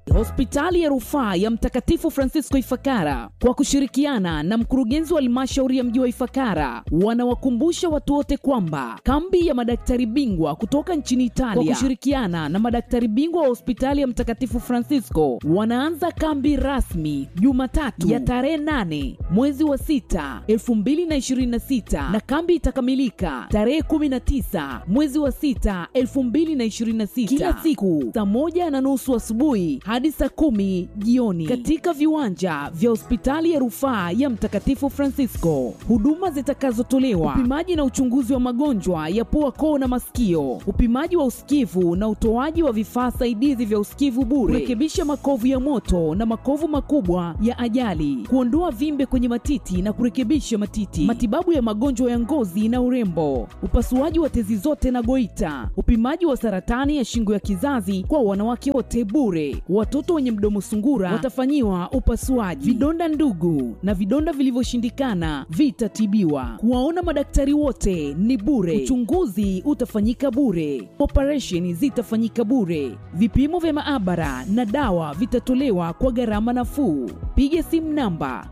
Hospitali ya Rufaa ya Mtakatifu Francisco Ifakara kwa kushirikiana na mkurugenzi wa halmashauri ya mji wa Ifakara wanawakumbusha watu wote kwamba kambi ya madaktari bingwa kutoka nchini Italia kwa kushirikiana na madaktari bingwa wa hospitali ya Mtakatifu Francisco wanaanza kambi rasmi Jumatatu ya tarehe 8 mwezi wa 6 2026 na kambi itakamilika tarehe 19 mwezi wa 6 2026 kila siku saa moja na nusu asubuhi hadi saa kumi jioni katika viwanja vya hospitali ya rufaa ya Mtakatifu Francisco. Huduma zitakazotolewa: upimaji na uchunguzi wa magonjwa ya pua, koo na masikio, upimaji wa usikivu na utoaji wa vifaa saidizi vya usikivu bure, kurekebisha makovu ya moto na makovu makubwa ya ajali, kuondoa vimbe kwenye matiti na kurekebisha matiti, matibabu ya magonjwa ya ngozi na urembo, upasuaji wa tezi zote na goita, upimaji wa saratani ya shingo ya kizazi kwa wanawake wote bure. Watoto wenye mdomo sungura watafanyiwa upasuaji. Vidonda ndugu na vidonda vilivyoshindikana vitatibiwa. Kuwaona madaktari wote ni bure. Uchunguzi utafanyika bure. Operesheni zitafanyika bure. Vipimo vya maabara na dawa vitatolewa kwa gharama nafuu. Piga simu namba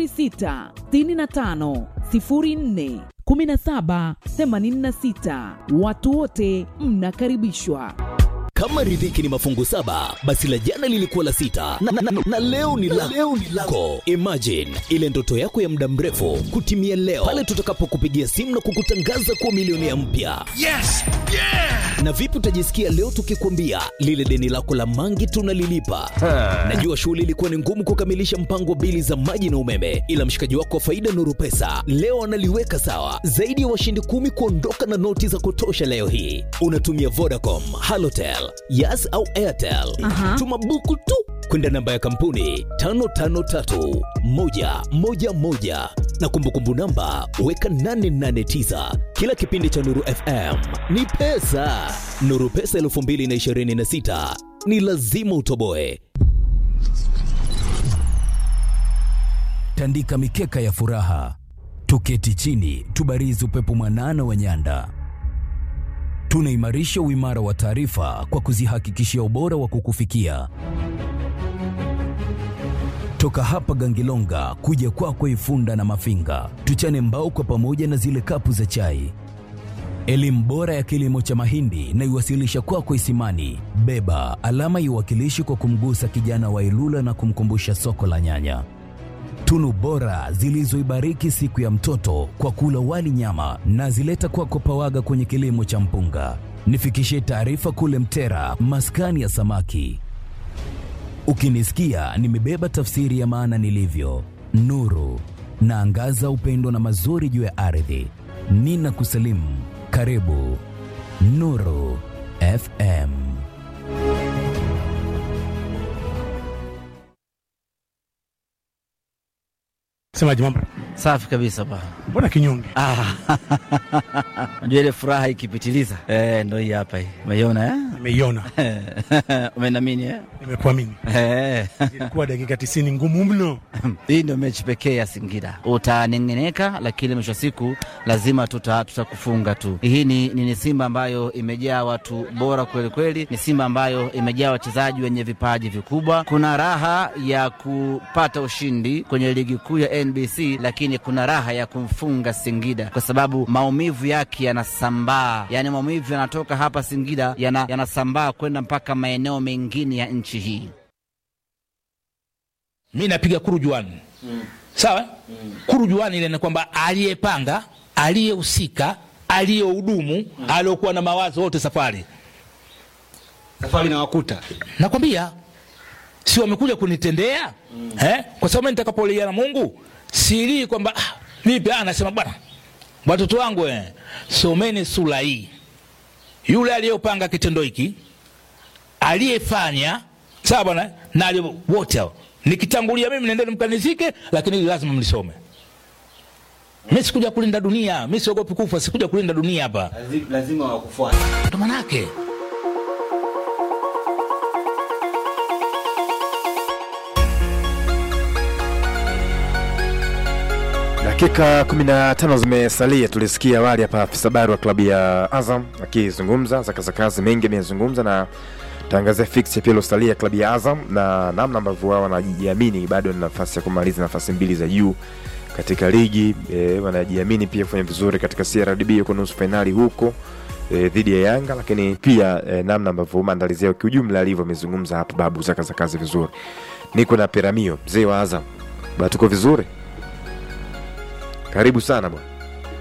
0665 04 1786. Watu wote mnakaribishwa. Kama riziki ni mafungu saba, basi la jana lilikuwa la sita na, na, na, na leo ni la leo ni lako. Imagine ile ndoto yako ya muda mrefu kutimia leo pale tutakapokupigia simu na kukutangaza kuwa milionea mpya. Yes! Yeah! Na vipi utajisikia leo tukikwambia lile deni lako la mangi tunalilipa? Najua shughuli ilikuwa ni ngumu kukamilisha mpango wa bili za maji na umeme, ila mshikaji wako wa faida Nuru Pesa leo analiweka sawa. Zaidi ya washindi kumi kuondoka na noti za kutosha leo hii. Unatumia Vodacom, Halotel, Yas au Airtel. Tuma buku tu kwenda namba ya kampuni 553111 na kumbukumbu namba weka 889. Kila kipindi cha Nuru FM ni pesa. Nuru Pesa 2026 ni lazima utoboe. tandika mikeka ya furaha, tuketi chini, tubarizi upepo mwanana wa nyanda. Tunaimarisha uimara wa taarifa kwa kuzihakikishia ubora wa kukufikia. Toka hapa Gangilonga kuja kwako Ifunda na Mafinga, tuchane mbao kwa pamoja na zile kapu za chai. Elimu bora ya kilimo cha mahindi na iwasilisha kwako Isimani. Beba alama iwakilishi kwa kumgusa kijana wa Ilula na kumkumbusha soko la nyanya tunu bora zilizoibariki siku ya mtoto kwa kula wali nyama na zileta kwako Pawaga kwenye kilimo cha mpunga. Nifikishie taarifa kule Mtera, maskani ya samaki. Ukinisikia nimebeba tafsiri ya maana nilivyo, nuru naangaza upendo na mazuri juu ya ardhi. Nina kusalimu, karibu Nuru FM. Semaji mambo. Safi kabisa ba. Mbona kinyonge? Ah, unajua ile furaha ikipitiliza eh, ndo hii hapa hii. Umeiona eh? Nimeiona. Umenamini eh? Nimekuamini. Eh. Ilikuwa dakika 90 ngumu mno. Hii ndio mechi pekee ya Singida. Utanengeneka, lakini mwisho wa siku lazima tuta tutakufunga tu. Hii ni, ni, ni Simba ambayo imejaa watu bora kweli kweli, ni Simba ambayo imejaa wachezaji wenye vipaji vikubwa. Kuna raha ya kupata ushindi kwenye ligi kuu ya NBC, lakini kuna raha ya kumfunga Singida kwa sababu maumivu yake yanasambaa, yaani maumivu yanatoka hapa Singida yana, yanasambaa kwenda mpaka maeneo mengine ya nchi hii. mi napiga kurujuani mm. sawa mm. kurujuani ile ni kwamba aliyepanga aliyehusika aliyehudumu mm. aliyokuwa na mawazo wote safari safari nawakuta nakwambia si wamekuja kunitendea mm. eh? kwa sababu mimi nitakapolia na mungu silii kwamba ah, vipi ah, nasema bwana watoto wangu eh, someni sura hii yule aliyopanga kitendo hiki aliyefanya sawa bwana na aliye- wote hao nikitangulia mimi nendeni mkanizike lakini hili lazima mlisome mi sikuja kulinda dunia mi siogopi kufa sikuja kulinda dunia hapa lazima wakufuata ndo manake Dakika 15 zimesalia. Tulisikia awali hapa afisa habari wa klabu ya Azam akizungumza, zakazakazi mengi ameyazungumza, na tangazia fixture pia iliyosalia klabu ya Azam na namna ambavyo wao wanajiamini bado na nafasi ya kumaliza nafasi mbili za juu katika ligi e, wanajiamini pia kufanya vizuri katika CRDB yuko nusu fainali huko e, dhidi ya Yanga, lakini pia e, namna ambavyo maandalizi yao kiujumla alivyo, amezungumza hapo babu zaka za kazi vizuri. Niko na Peramio mzee wa Azam, bado tuko vizuri, karibu sana bwana.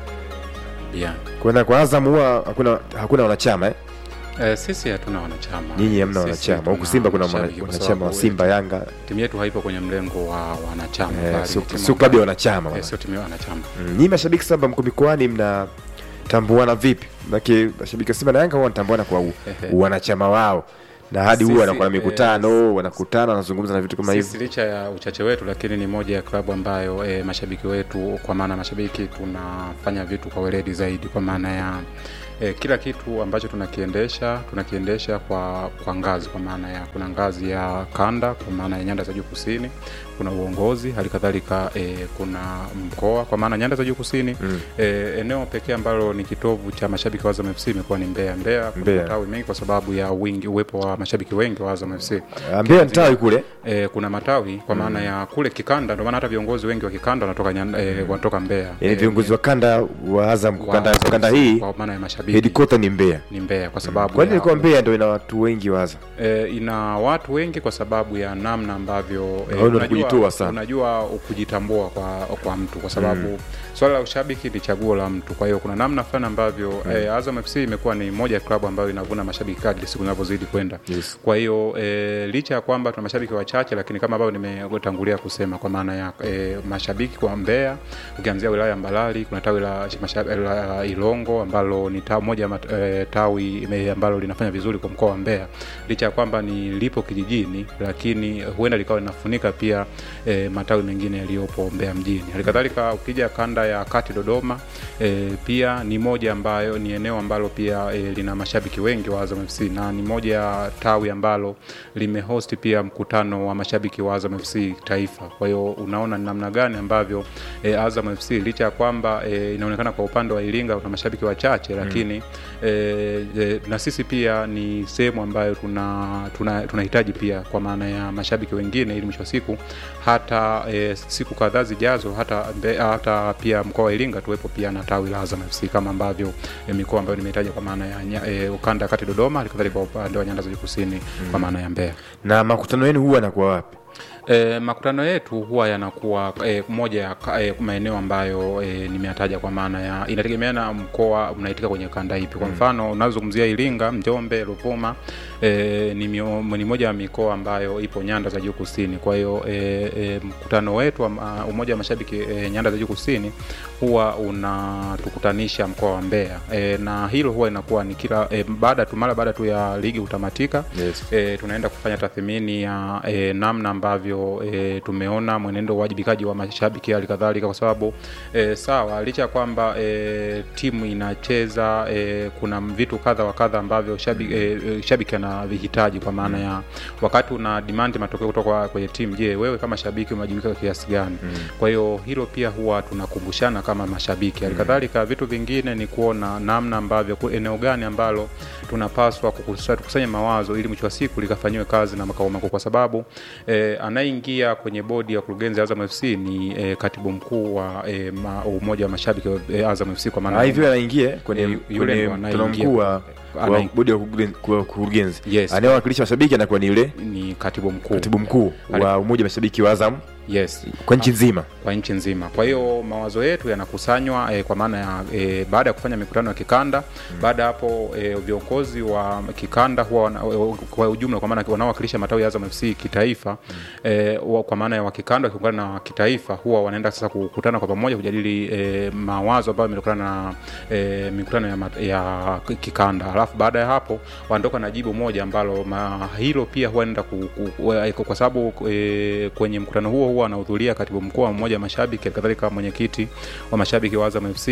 Yeah. Kwenda kwa Azam huwa hakuna hakuna wanachama eh? Eh, sisi hatuna wanachama. Nyinyi hamna Sisi wanachama. tuna Huku Simba kuna mashabiki, mwana- kwa wanachama wa sababu Simba, Yanga. Timu yetu haipo kwenye mlengo wa wanachama. Eh, bali sio- ni timu sio klabu ya ambayo- wanachama, Eh, bwana. sio timu ya wanachama. Mm, Nyinyi mashabiki Simba mko mikoani mnatambuana vipi? Maana mashabiki wa Simba na Yanga huwa wanatambuana kwa u- wanachama wao na hadi huwa Sisi, wanakuwa na eh, mikutano, wanakutana, wanazungumza na vitu kama Sisi hivyo. licha ya uchache wetu, lakini ni moja ya klabu ambayo e, mashabiki wetu, kwa maana mashabiki tunafanya vitu kwa weledi zaidi, kwa maana ya e, kila kitu ambacho tunakiendesha tunakiendesha kwa kwa ngazi, kwa maana ya kuna ngazi ya kanda, kwa maana ya nyanda za juu kusini, kuna uongozi, hali kadhalika e, kuna mkoa, kwa maana nyanda za juu kusini Mm. e, eneo pekee ambalo ni kitovu cha mashabiki wa Azam FC imekuwa ni Mbeya. Mbeya kuna Mbeya. matawi mengi kwa sababu ya wingi uwepo wa mashabiki wengi wa Azam FC. Ah, Mbeya ni tawi kule? E, kuna matawi kwa maana ya kule kikanda, ndio maana hata viongozi wengi wa kikanda wanatoka nyan- e, wanatoka Mbeya. Yaani E, viongozi wa kanda wa Azam wa kanda, Azam kanda FC, hii kwa maana ya mashabiki headquarter ni Mbeya. ni Mbeya kwa sababu Kwani ya- ilikuwa Mbeya ndio ina watu wengi wa Azam? e, ina watu wengi kwa sababu ya namna ambavyo e, Hao ndio kujitoa sana. unajua kujitambua kwa, kwa mtu kwa sababu swala la ushabiki ni chaguo la mtu. Kwa hiyo kuna namna fulani ambavyo e, Azam FC imekuwa ni moja ya klabu ambayo inavuna mashabiki kadri siku zinavyozidi kwenda. Yes. Kwa hiyo e, licha ya kwamba tuna mashabiki wachache, lakini kama ambavyo nimetangulia kusema kwa maana ya e, mashabiki kwa Mbeya, ukianzia wilaya ya Mbalali kuna tawi la, mashabi- la Ilongo ambalo ni tawi moja ya mat- e, tawi ime- ambalo linafanya vizuri kwa mkoa wa Mbeya, licha ya kwamba ni lipo kijijini, lakini huenda likawa linafunika pia e, matawi mengine yaliyopo Mbeya mjini. Halikadhalika ukija kanda ya kati Dodoma, e, pia ni moja ambayo ni eneo ambalo pia e, lina mashabiki wengi wa Azam FC na ni moja ya tawi ambalo limehost pia mkutano wa mashabiki wa Azam FC taifa. Kwa hiyo unaona ni namna gani ambavyo e, Azam FC licha ya kwamba e, inaonekana kwa upande wa Iringa kuna mashabiki wachache lakini e, e, na sisi pia ni sehemu ambayo tuna tuna- tunahitaji pia kwa maana ya mashabiki wengine ili mwisho wa siku hata e, siku kadhaa zijazo hata, mbe, hata pia mkoa wa Iringa tuwepo pia na tawi la Azam FC kama ambavyo e, mikoa ambayo nimehitaja kwa maana ya nya- e, ukanda ya kati Dodoma, halikadhalika kwa upande wa nyanda za juu kusini kwa maana ya Mbeya. Na makutano yenu huwa yanakuwa wapi? E, makutano yetu huwa yanakuwa e, moja ya ka- e, maeneo ambayo e, nimeyataja kwa maana ya inategemea na mkoa unaitika kwenye kanda ipi. Kwa mfano unazungumzia Iringa, Njombe, Ruvuma e, ni, mio, ni moja ya mikoa ambayo ipo nyanda za juu kusini. Kwa hiyo e, e, mkutano wetu wa ma- umoja wa mashabiki e, nyanda za juu kusini huwa unatukutanisha mkoa wa Mbeya e, na hilo huwa inakuwa ni kila e, baada tu mara baada tu ya ligi kutamatika Yes. e, tunaenda kufanya tathmini ya e, namna ambavyo e, tumeona mwenendo wa uwajibikaji wa mashabiki hali kadhalika, kwa sababu e, sawa, licha ya kwamba e, timu inacheza e, kuna vitu kadha wa kadha ambavyo shabiki, e, e, shabiki anavihitaji kwa maana ya wakati una demand matokeo kutoka kwenye timu, je, wewe kama shabiki umewajibika kiasi gani? Kwa hiyo hilo pia huwa tunakumbushana kama mashabiki. Hali kadhalika vitu vingine ni kuona namna ambavyo ku- eneo gani ambalo tunapaswa kukusa- tukusanye mawazo ili mwisho wa siku likafanyiwe kazi na makao makuu, kwa sababu eh, anayeingia kwenye bodi ya kurugenzi ya Azam FC ni eh, katibu mkuu wa eh, ma, umoja wa mashabiki wa eh, Azam FC kwa maana Ah, hivyo anaingia kwenye Eh, yule kwenye ndo mkutano anaingia. mkuu wa wa Anaing- bodi ya kurugen- kwa kurugenzi. Yes. Anayewakilisha mashabiki anakuwa ni yule ni katibu mkuu katibu mkuu Ali- wa umoja wa mashabiki wa Azam yes kwa nchi nzima. kwa nchi nzima. Kwa hiyo mawazo yetu yanakusanywa eh, kwa maana ya eh, baada ya kufanya mikutano ya kikanda baada ya hapo eh, viongozi wa kikanda huwa wana, eh, kwa ujumla kwa maana wanaowakilisha matawi ya Azam FC kitaifa eh, wa- kwa maana ya wa kikanda wakiungana na wa kitaifa huwa wanaenda sasa kukutana kwa pamoja kujadili eh, mawazo ambayo yametokana na eh, mikutano ya, mat- ya kikanda. Alafu baada ya hapo wanaondoka na jibu moja ambalo ma, hilo pia huwa naenda ku, ku, ku, kwa sababu eh, kwenye mkutano huo huwa huwa anahudhuria katibu mkuu wa mmoja wa mashabiki kadhalika mwenyekiti wa mashabiki wa Azam FC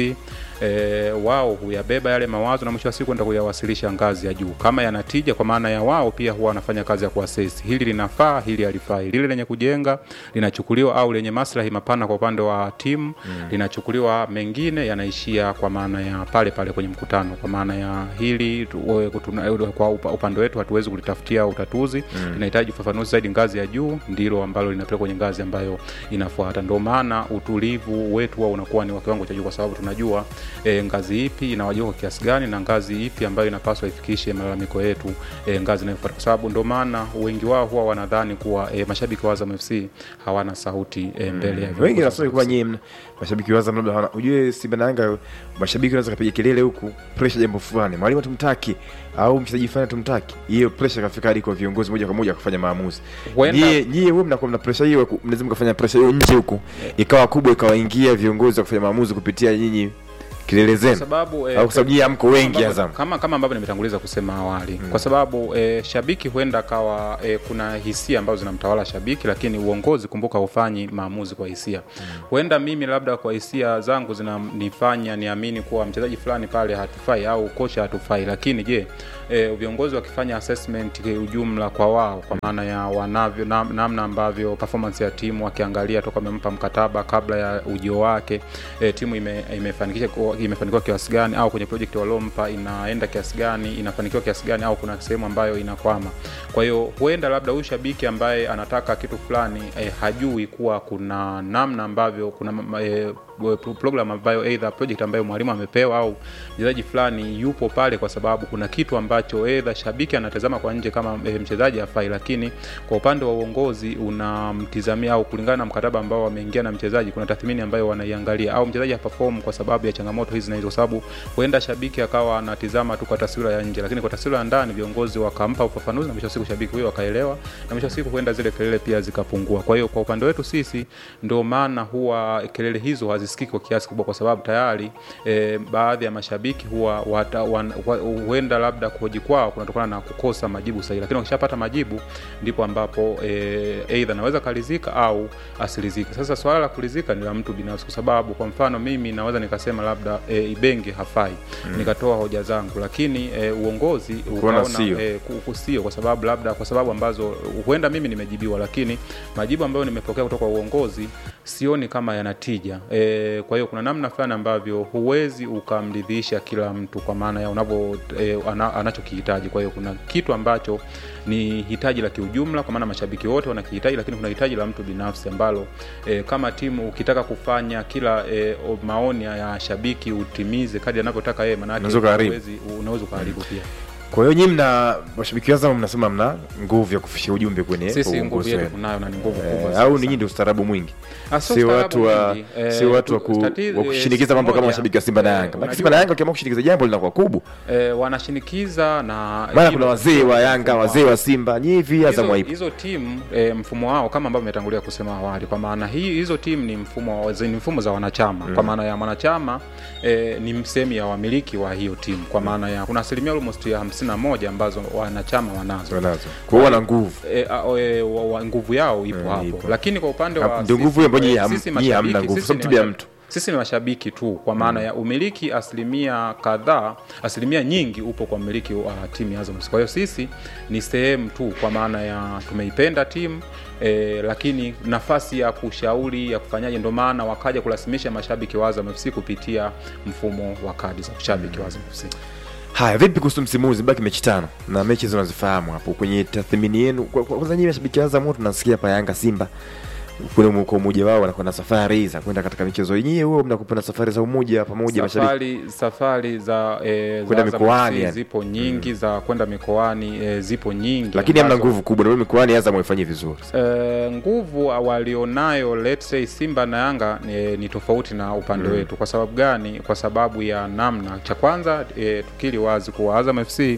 e, wao huyabeba yale mawazo na mwisho wa siku enda kuyawasilisha ngazi ya juu kama yanatija kwa maana ya wao pia huwa wanafanya kazi ya kuasesi hili linafaa hili halifai lile lenye kujenga linachukuliwa au lenye maslahi mapana kwa upande wa timu mm. linachukuliwa mengine yanaishia kwa maana ya pale pale kwenye mkutano kwa maana ya hili tu- we- kutuna- kwa upa- upande wetu hatuwezi kulitafutia utatuzi mm. linahitaji ufafanuzi zaidi ngazi ya juu ndilo ambalo linapeleka kwenye ngazi ambayo inafuata ndio maana utulivu wetu huwa unakuwa ni wa kiwango cha juu kwa sababu tunajua e, ngazi ipi inawajibika kwa kiasi gani na ngazi ipi ambayo inapaswa ifikishe malalamiko yetu e, ngazi inayofuata kwa sababu ndio maana wengi wao huwa wanadhani kuwa e, mashabiki wa Azam FC hawana sauti e, mbele ya wengi viongozi wa nasema kuwa FC. nyie mna- mashabiki wa Azam labda hawana ujue Simba na Yanga mashabiki wanaweza kapiga kelele huku pressure jambo fulani mwalimu tumtaki au mchezaji fulani tumtaki hiyo pressure kafika hadi kwa viongozi moja kwa moja kufanya maamuzi Huenda- nyie nyie wewe mnakuwa mna pressure hiyo ku- mnaweza mkafanya pressure hiyo nje huku ikawa kubwa ikawaingia viongozi wa kufanya maamuzi kupitia nyinyi kelele kwa zenu sababu eh, au kwa sababu nyie hamko wengi ambavyo- Azam kama kama ambavyo nimetanguliza kusema awali mm. kwa sababu e, shabiki huenda akawa e, kuna hisia ambazo zinamtawala shabiki lakini uongozi kumbuka hufanyi maamuzi kwa hisia huenda mimi labda kwa hisia zangu zinanifanya niamini kuwa mchezaji fulani pale hatufai au kocha hatufai lakini je e, viongozi wakifanya assessment kiujumla kwa wao kwa maana ya wanavyo nam- namna ambavyo performance ya timu wakiangalia toka amempa mkataba kabla ya ujio wake e, timu ime, imefanikisha kuwa- imefanikiwa kiasi gani au kwenye project waliompa inaenda kiasi gani inafanikiwa kiasi gani au kuna sehemu ambayo inakwama kwa hiyo huenda labda huyu shabiki ambaye anataka kitu fulani e, hajui kuwa kuna namna ambavyo kuna ma- e, program ambayo either project ambayo mwalimu amepewa au mchezaji fulani yupo pale kwa sababu kuna kitu ambacho either shabiki anatazama kwa nje kama e, mchezaji afai lakini kwa upande wa uongozi unamtizamia au kulingana na mkataba ambao wameingia na mchezaji kuna tathmini ambayo wanaiangalia au mchezaji haperform kwa sababu ya changamoto hizi na hizo kwa sababu huenda shabiki akawa anatizama tu kwa taswira ya nje lakini kwa taswira ya ndani viongozi wakampa ufafanuzi na mwisho wa siku shabiki huyo akaelewa na mwisho wa siku huenda zile kelele pia zikapungua kwa hiyo kwa upande wetu sisi ndio maana huwa kelele hizo hazisikiki kwa kiasi kubwa kwa sababu tayari e, baadhi ya mashabiki huwa wata, wan, wa, huenda labda kuhoji kwao kunatokana na kukosa majibu sahihi lakini wakishapata majibu ndipo ambapo e, eidha naweza kalizika au asirizike sasa swala la kulizika ni la mtu binafsi kwa sababu kwa mfano mimi naweza nikasema labda e, ibenge hafai mm. nikatoa hoja zangu lakini e, uongozi Kuona ukaona sio. e, ku- ku- sio kwa sababu labda kwa sababu ambazo huenda mimi nimejibiwa lakini majibu ambayo nimepokea kutoka kwa uongozi sioni kama yanatija e, kwa hiyo kuna namna fulani ambavyo huwezi ukamridhisha kila mtu kwa maana ya unavyo e, ana, anachokihitaji kwa hiyo kuna kitu ambacho ni hitaji la kiujumla kwa maana mashabiki wote wanakihitaji lakini kuna hitaji la mtu binafsi ambalo e, kama timu ukitaka kufanya kila e, o- maoni ya shabiki utimize kadi anavyotaka yeye Unaweza maanake ukaharibu. huwezi- unaweza ukaharibu pia kwa hiyo nyinyi mna mashabiki wa Azam mnasema mna nguvu ya kufikisha ujumbe kwenye sisi kwa nguvu uongozi yetu wenu. tunayo na ni nguvu Eh, kubwa au sana. ninyi ndio ustaarabu mwingi Ah, sio sio ustaarabu watu wa mwingi. Eh, sio watu wa, ku, tatizo- wa kushinikiza eh, mambo kama moja, mashabiki wa Simba na eh, Yanga. Maana unajua- Simba na Yanga wakiamua kushinikiza jambo linakuwa kubwa. eh, wanashinikiza na Maana hilo- kuna wazee wa Yanga, mfumo wazee wao. wa Simba, nyinyi hivi Azam hizo, haipo. hizo timu e, mfumo wao kama ambavyo imetangulia kusema awali kwa maana hii hizo timu ni mfumo wa- ni mfumo za wanachama mm. kwa maana ya mwanachama e, ni sehemu ya wamiliki wa hiyo timu kwa maana ya kuna asilimia almost ya 51 ambazo wanachama wanazo Wanazo. Kwa hiyo wana nguvu. e, a, e, wa, wa, nguvu yao ipo Eh, hapo ipo. lakini kwa upande Hapo wa ndio sisi- nguvu ambayo nyinyi eh, ham- sisi nyinyi hamna mashabiki- nguvu, sisi sababu ni timu ya mashabiki- mtu. sisi ni mashabiki tu kwa maana ya umiliki asilimia kadhaa asilimia nyingi upo kwa mmiliki wa timu ya Azam FC. kwa hiyo sisi ni sehemu tu kwa maana ya tumeipenda timu E, lakini nafasi ya kushauri ya kufanyaje ndo maana wakaja kurasimisha mashabiki wa Azam FC kupitia mfumo wa kadi za ushabiki wa Azam FC. Haya, vipi kuhusu msimu huu? Zibaki mechi tano na mechi hizo unazifahamu hapo kwenye tathmini yenu. Kwa- kwa- Kwanza nyinyi mashabiki wa Azam wote tunasikia hapa Yanga, Simba kule kwa umoja wao wanakuwa na safari za kwenda katika michezo yenyewe, huo mnakuwa na safari za umoja pamoja mashabiki safari safari za e, Kwenda za Azam mikoani FC yani. zipo nyingi za kwenda mikoani e, zipo nyingi lakini hamna ambazo- nguvu kubwa, ndio mikoani Azam waifanyie vizuri. Eh, nguvu walionayo let's say Simba na Yanga ni, ni tofauti na upande Mm. wetu. Kwa sababu gani? Kwa sababu ya namna. Cha kwanza e, tukiri wazi kuwa Azam FC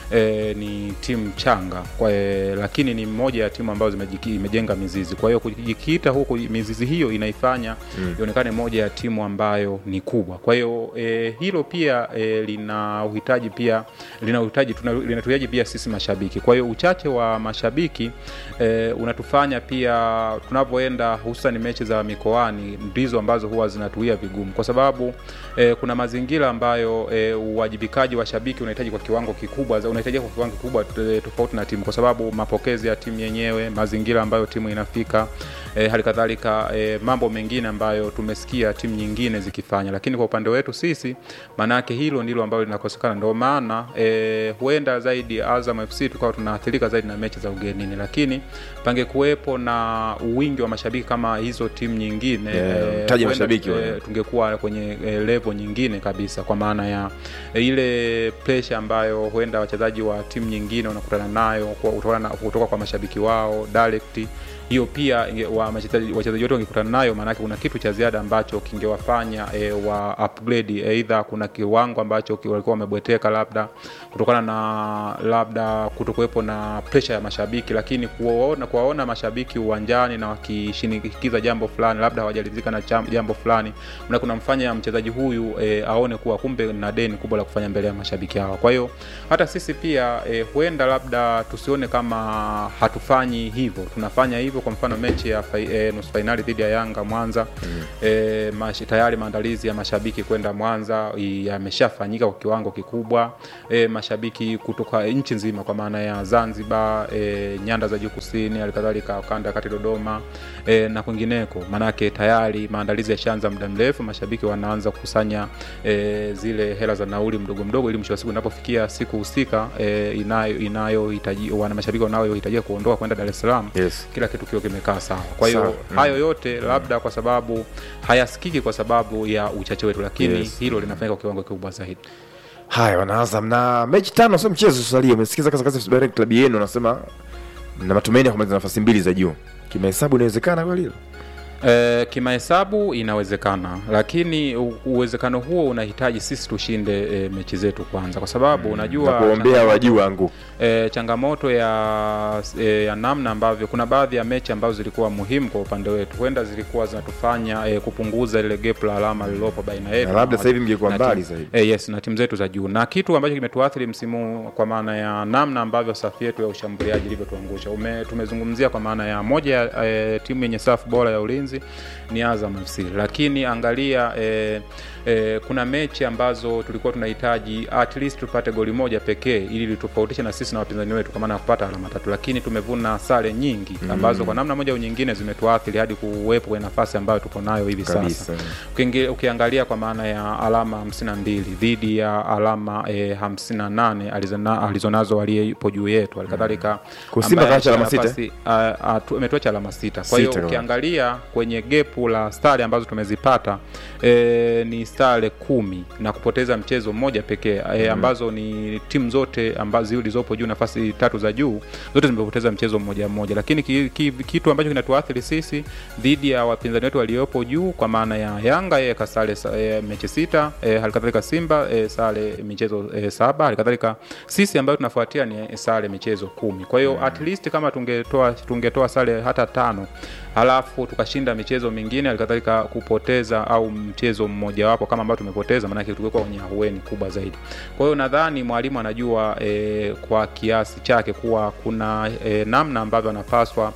e, ni timu changa kwa, e, lakini ni moja ya timu ambazo zimejiki- imejenga mizizi. Kwa hiyo kujikita huku, mizizi hiyo inaifanya Mm. ionekane moja ya timu ambayo ni kubwa. Kwa hiyo e, hilo pia e, lina uhitaji pia lina uhitaji tuna- linatuhitaji pia sisi mashabiki. Kwa hiyo uchache wa mashabiki e, unatufanya pia tunavyoenda hususan mechi za mikoani ndizo ambazo huwa zinatuia vigumu, kwa sababu e, kuna mazingira ambayo e, uwajibikaji wa shabiki unahitaji kwa kiwango kikubwa, za- unahitajika kwa kiwango kikubwa e, tofauti na timu, kwa sababu mapokezi ya timu yenyewe, mazingira ambayo timu inafika e, hali kadhalika e, mambo mengine ambayo tumesikia timu nyingine zikifanya, lakini kwa upande wetu sisi, maanake hilo ndilo ambalo linakosekana. Ndio maana e, huenda zaidi Azam FC tukawa tunaathirika zaidi na mechi za ugenini, lakini pangekuwepo na wingi wa mashabiki kama hizo timu nyingine Yeah, eh, mtaji huenda, mashabiki eh, wale. tungekuwa kwenye e, level nyingine kabisa, kwa maana ya e, ile pressure ambayo huenda wachezaji wa timu nyingine wanakutana nayo kwa- kutokana na- kutoka kwa mashabiki wao direct hiyo pia inge- wa- wachezaji wachezaji wote wangekutana nayo, maanake kuna kitu cha ziada ambacho kingewafanya e, wa upgrade aidha kuna kiwango ambacho ki- walikuwa wamebweteka labda kutokana na labda kutokuwepo na pressure ya mashabiki, lakini kuwaona kuwaona mashabiki uwanjani na wakishinikiza jambo fulani, labda hawajalizika na cham- jambo fulani, na kunamfanya mchezaji huyu e, aone kuwa kumbe na deni kubwa la kufanya mbele ya mashabiki hawa. Kwa hiyo hata sisi pia e, huenda labda tusione kama hatufanyi hivyo, tunafanya hivyo. Kwa mfano mechi ya fai, e, nusu fainali dhidi ya Yanga Mwanza mm. e, mash, tayari maandalizi ya mashabiki kwenda Mwanza i- yameshafanyika kwa kiwango kikubwa e, mashabiki kutoka nchi nzima kwa maana ya Zanzibar e, nyanda za juu kusini, halikadhalika kanda ya kati Dodoma e, na kwingineko, maanake tayari maandalizi yashaanza muda mrefu, mashabiki wanaanza kukusanya e, zile hela za nauli mdogo mdogo, ili mwisho wa siku inapofikia siku husika e, inayo inayohitaji wana mashabiki wanayohitajika kuondoka kwenda Dar es Salaam Yes. kila kitu kiwe kimekaa sawa. Kwa hiyo Sawa. Mm. hayo yote labda kwa sababu hayasikiki kwa sababu ya uchache wetu, lakini Yes. hilo linafanyika kwa kiwango kikubwa zaidi. Haya, wanaazam na mechi tano, sio mchezo. Salia, umesikiza kasa kasa direct club yenu, unasema na matumaini ya kumaliza nafasi mbili za juu. Kimahesabu inawezekana kweli hilo? E, kimahesabu inawezekana, lakini u- uwezekano huo unahitaji sisi tushinde e, mechi zetu kwanza, kwa sababu unajua na kuombea changamoto- wajuu wangu e, changamoto ya, e, ya namna ambavyo kuna baadhi ya mechi ambazo zilikuwa muhimu kwa upande wetu, huenda zilikuwa zinatufanya e, kupunguza ile gap la alama lililopo baina yetu Na labda na sasa hivi mngekuwa na mbali timu- zaidi. E, yes, na timu zetu za juu, na kitu ambacho kimetuathiri msimu huu kwa maana ya namna ambavyo safu yetu ya ushambuliaji ilivyotuangusha. Ume- Tumezungumzia kwa maana ya moja ya e, timu yenye safu bora ya ulinzi ni Azam FC, lakini angalia e, e, kuna mechi ambazo tulikuwa tunahitaji at least tupate goli moja pekee ili litofautishe na sisi na wapinzani wetu kwa maana ya kupata alama tatu, lakini tumevuna sare nyingi ambazo kwa namna moja au nyingine zimetuathiri hadi kuwepo kwenye nafasi ambayo tuko nayo hivi Kabisa. sasa. Ukiingi- ukiangalia kwa maana ya alama 52 dhidi ya alama e, 58 alizona, alizonazo aliyepo juu yetu halikadhalika Kwa Simba ambaye kaacha alama nafasi- sita? a- a- tu- ametuacha alama sita kwa hiyo Sita kwa- ukiangalia kwenye gepu la stari ambazo tumezipata e, ni stare kumi na kupoteza mchezo mmoja pekee e, ambazo ni timu zote ambazo zilizopo juu nafasi tatu za juu zote zimepoteza mchezo mmoja mmoja lakini ki, ki, kitu ambacho kinatuathiri sisi dhidi ya wapinzani wetu waliopo juu kwa maana ya yanga yeye kasare sa- e, mechi sita e, halikadhalika simba e, sare michezo e, saba halikadhalika sisi ambayo tunafuatia ni sare michezo kumi kwa hiyo at least kama tungetoa tungetoa sare hata tano halafu tukashinda michezo mingine halikadhalika kupoteza au mchezo mmojawapo kama ambao tumepoteza maanake tungekuwa kwenye ahueni kubwa zaidi kwa hiyo nadhani mwalimu anajua e, kwa kiasi chake kuwa kuna e, namna ambavyo anapaswa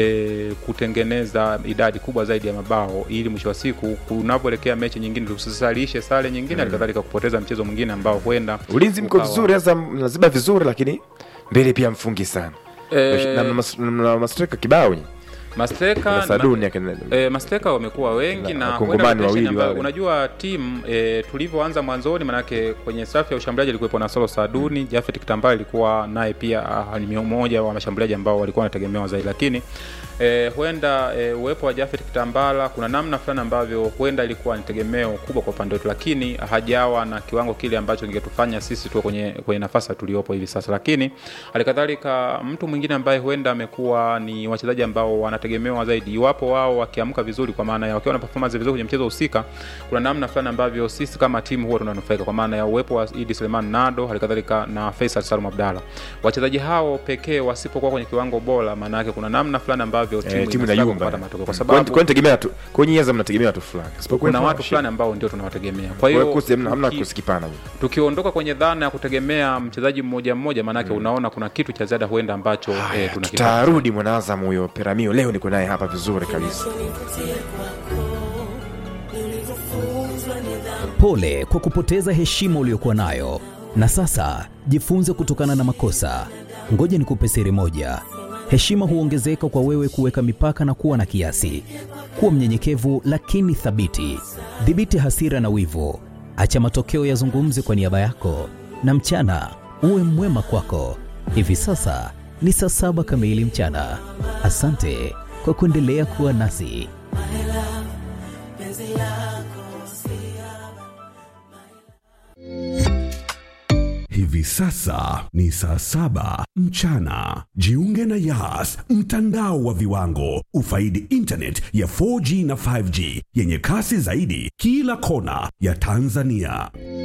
e, kutengeneza idadi kubwa zaidi ya mabao ili mwisho wa siku kunapoelekea mechi nyingine tusisalishe sare nyingine halikadhalika kupoteza mchezo mwingine ambao huenda ulinzi mko ukawa- vizuri, sasa mnaziba vizuri, lakini mbele pia mfungi sana Eh, na mas- na mastreka kibao nyinyi. Masteka na Saduni akina- E, masteka wamekuwa wengi Na na Wakongomani huenda rotation wawili ambayo- wale. unajua timu e, tulivyoanza mwanzoni manake kwenye safu ya ushambuliaji alikuwepo na Solo Saduni mm. Jafet Kitambala ilikuwa naye pia ah, ni mmoja wa mashambuliaji ambao walikuwa wanategemewa zaidi lakini e, huenda e, uwepo wa Jafet Kitambala kuna namna fulani ambavyo huenda ilikuwa ni tegemeo kubwa kwa upande wetu lakini hajawa na kiwango kile ambacho kingetufanya sisi tuwe kwenye, kwenye nafasi tuliopo hivi sasa lakini halikadhalika mtu mwingine ambaye huenda amekuwa ni wachezaji ambao wanategemea wanategemewa zaidi iwapo wao wakiamka vizuri kwa maana ya wakiwa na performance vizuri kwenye mchezo husika kuna namna fulani ambavyo sisi kama timu huwa tunanufaika kwa maana ya uwepo wa Idi Suleiman Nado halikadhalika na Faisal Salum Abdalla wachezaji hao pekee wasipokuwa kwenye kiwango bora maana yake kuna namna fulani ambavyo timu, Eh, timu ina struggle inayumba kupata matokeo kwa Kwani- sababu kwani tegemea tu kwenye Azam mnategemea watu fulani Isipokuwa kuna hivyo, watu shida. fulani ambao ndio tunawategemea kwa Kwa hiyo hiyo kosi hamna hamna uki- kosi kipana hivi. tukiondoka kwenye dhana ya kutegemea mchezaji mmoja mmoja maanake unaona kuna kitu cha ziada huenda ambacho eh, tunakipata tutarudi mwanaazam huyo peramio leo niko naye hapa vizuri kabisa Pole kwa kupoteza heshima uliyokuwa nayo, na sasa jifunze kutokana na makosa. Ngoja nikupe siri moja: heshima huongezeka kwa wewe kuweka mipaka na kuwa na kiasi. Kuwa mnyenyekevu lakini thabiti. Dhibiti hasira na wivu, acha matokeo yazungumze kwa niaba yako, na mchana uwe mwema kwako. Hivi sasa ni saa saba kamili mchana. Asante kwa kuendelea kuwa nasi. Hivi sasa ni saa saba mchana. Jiunge na Yas, mtandao wa viwango. Ufaidi internet ya 4G na 5G yenye kasi zaidi kila kona ya Tanzania.